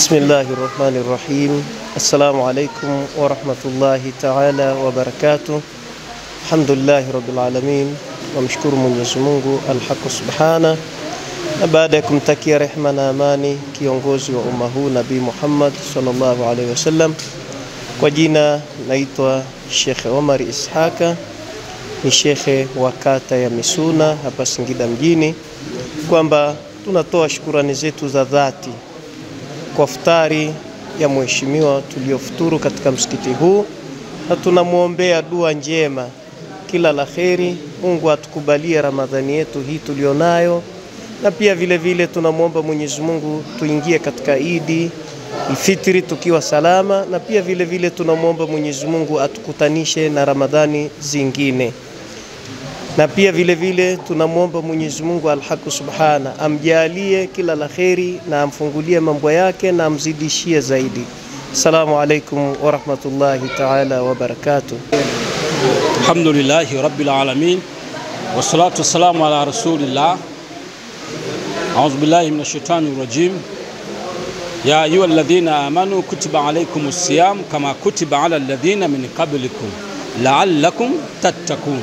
Bismillahi rahmani rahim. Assalamu alaikum warahmatullahi taala wabarakatuh. Alhamdulillahi rabbil alamin, wamshukuru Mwenyezi Mungu alhaqu subhana, na baada ya kumtakia rehma na amani kiongozi wa umma huu Nabii Muhammad sallallahu alaihi wasallam, kwa jina naitwa Shekhe Omar Ishaka, ni shekhe wa kata ya Misuna hapa Singida mjini, kwamba tunatoa shukurani zetu za dhati kwa futari ya mheshimiwa tuliofuturu katika msikiti huu, na tunamwombea dua njema, kila la kheri. Mungu atukubalie Ramadhani yetu hii tulionayo, na pia vile vile tunamwomba Mwenyezi Mungu tuingie katika Idi Fitri tukiwa salama, na pia vile vile tunamwomba Mwenyezi Mungu atukutanishe na Ramadhani zingine na pia vile vile tunamwomba Mwenyezi Mungu alhaqu subhana amjalie kila la kheri na amfungulie mambo yake na amzidishie zaidi. Assalamu alaikum warahmatullahi taala wabarakatuh. Alhamdulillahi rabbil alamin wassalatu wassalamu ala rasulillah audhu billahi minash shaitani rajim ya ayuha alladhina amanu kutiba alaykumus siyam kama kutiba ala alladhina min qablikum la'allakum tattaqun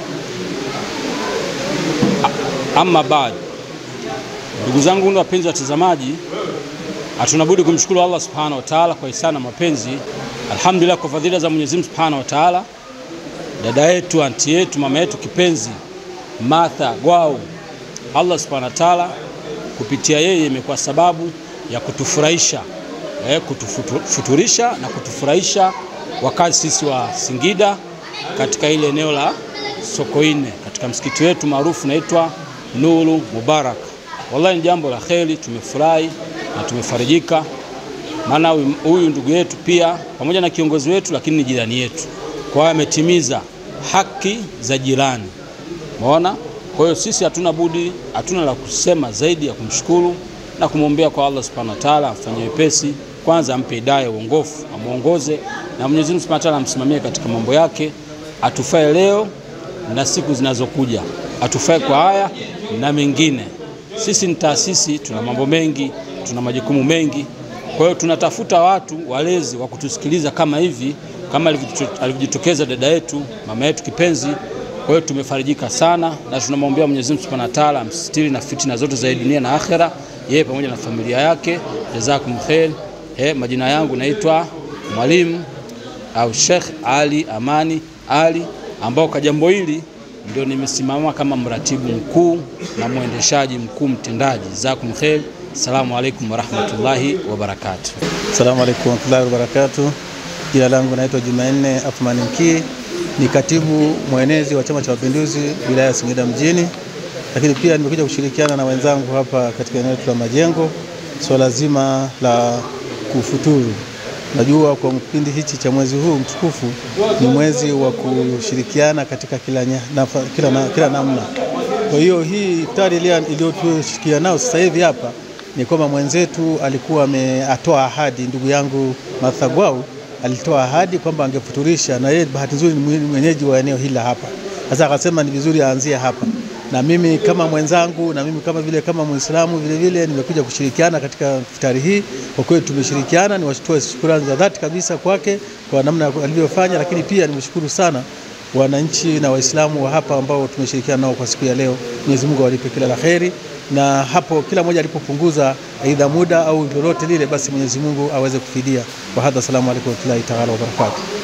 Amma baad, ndugu zangu wapenzi watazamaji, hatuna budi kumshukuru Allah subhanahu wa ta'ala kwa ihsani na mapenzi. Alhamdulillah, kwa fadhila za Mwenyezi Mungu subhanahu wa ta'ala, dada yetu, anti yetu, mama yetu kipenzi Martha Gwau, Allah subhanahu wa ta'ala kupitia yeye imekuwa sababu ya kutufurahisha eh, kutufuturisha na kutufurahisha wakazi sisi wa Singida katika ile eneo la Sokoine katika msikiti wetu maarufu naitwa Nuru Mubarak. Wallahi ni jambo la kheri, tumefurahi na tumefarijika, maana huyu ndugu yetu pia pamoja na kiongozi wetu, lakini ni jirani yetu, kwa hiyo ametimiza haki za jirani. Umeona? Kwa hiyo sisi hatuna budi, hatuna la kusema zaidi ya kumshukuru na kumwombea kwa Allah subhanahu wa ta'ala, amfanyie wepesi, kwanza ampe hidayah, uongofu, amuongoze na Mwenyezi Mungu subhanahu wa ta'ala amsimamie katika mambo yake, atufae leo na siku zinazokuja, atufae kwa haya na mengine. Sisi ni taasisi, tuna mambo mengi, tuna majukumu mengi. Kwa hiyo tunatafuta watu walezi wa kutusikiliza kama hivi, kama alivyojitokeza dada yetu, mama yetu kipenzi. Kwa hiyo tumefarijika sana na tunamwombea Mwenyezi Mungu Subhanahu wa Ta'ala amsitiri na fitina zote za dunia na akhera, yeye pamoja na familia yake. Jazakum khair. Eh, majina yangu naitwa Mwalimu au Sheikh Ali Amani Ali ambao kwa jambo hili ndio nimesimama kama mratibu mkuu na mwendeshaji mkuu mtendaji. Jazakum khair. Assalamu alaikum warahmatullahi wabarakatuh. Assalamu alaikum warahmatullahi wabarakatuh. Jina langu naitwa Jumanne Athmani Mkii, ni katibu mwenezi wa Chama cha Mapinduzi wilaya ya Singida mjini, lakini pia nimekuja kushirikiana na wenzangu hapa katika eneo la Majengo swala so zima la kufuturu Najua kwa kipindi hichi cha mwezi huu mtukufu ni mwezi wa kushirikiana katika kila, na, kila, na, kila namna. Kwa hiyo hii iftari iliyotushikia nao sasa hivi hapa ni kwamba mwenzetu alikuwa ametoa ahadi, ndugu yangu Martha Gwau alitoa ahadi kwamba angefuturisha, na yeye bahati nzuri ni mwenyeji wa eneo hili hapa. Sasa akasema ni vizuri aanzie hapa, na mimi kama mwenzangu na mimi kama vile kama Muislamu vile vile nimekuja kushirikiana katika iftari hii. Kwa kweli tumeshirikiana, niwatoe shukrani za dhati kabisa kwake kwa namna alivyofanya, lakini pia nimeshukuru sana wananchi na Waislamu wa hapa ambao tumeshirikiana nao kwa siku ya leo. Mwenyezi Mungu awalipe kila la kheri, na hapo kila mmoja alipopunguza aidha muda au lolote lile, basi Mwenyezi Mungu aweze kufidia. Wa hadha, salamu alaykum wa rahmatullahi ta'ala wa barakatuh.